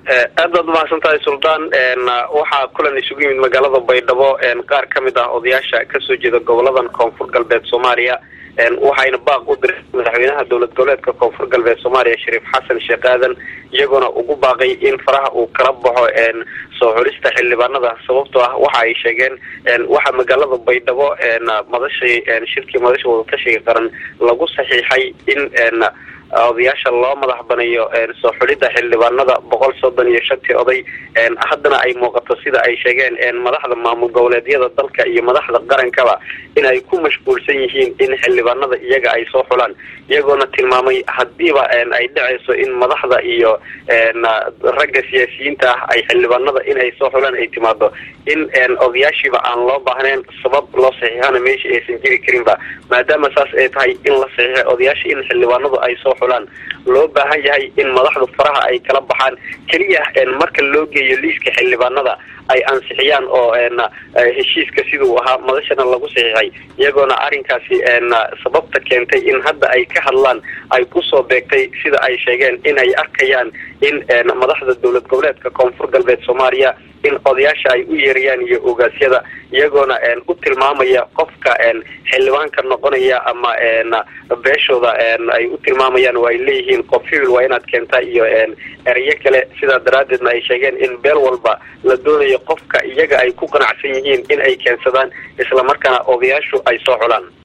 aad baad umahadsan tahay suldaan waxaa kulan isugu yimid magaalada baydhabo qaar ka mid ah odayaasha kasoo jeeda goboladan koonfur galbeed soomaaliya waxayna baaq u diray madaxweynaha dowlad goboleedka koonfur galbeed soomaaliya shariif xasan sheekh aadan iyagoona ugu baaqay in faraha uu kala baxo soo xulista xildhibaanada sababtoo ah waxa ay sheegeen waxaa magaalada baydhabo madashii shirkii madasha wadatashiga qaran lagu saxiixay in odayaasha loo madax banayo soo xulidda xildhibaanada boqol soddon iyo shantii oday haddana ay muuqato sida ay sheegeen madaxda maamul goboleedyada dalka iyo madaxda qarankaba in ay ku mashquulsan yihiin in xildhibaanada iyaga ay soo xulaan iyagoona tilmaamay hadiiba ay dhacayso in madaxda iyo ragga siyaasiyiinta ah ay xildhibaanada in ay soo xulaan ay timaado in odayaashiiba aan loo baahnayn sabab loo saxiixana meesha aysan jiri karinba maadaama saas ay tahay in la saxiixay odayaasha in xildhibaanadu ay soo xulaan loo baahan yahay in madaxdu faraha ay kala baxaan keliya marka loo geeyo liiska xildhibaanada ay ansixiyaan oo heshiiska siduu ahaa madashana lagu saxiixay iyagoona arrinkaasi sababta keentay in hadda ay ka hadlaan ay kusoo beegtay sida ay sheegeen in ay arkayaan in madaxda dowlad goboleedka koonfur galbeed soomaaliya in odayaasha ay u yeerayaan iyo ogaasyada iyagoona u tilmaamaya qofka xildhibaanka noqonaya ama beeshooda ay u tilmaamayaan oo ay leeyihiin qof hibil waa inaad keentaa iyo erayo kale sidaa daraaddeedna ay sheegeen in beel walba la doonayo qofka iyaga ay ku qanacsan yihiin in ay keensadaan islamarkaana odayaashu ay soo xulaan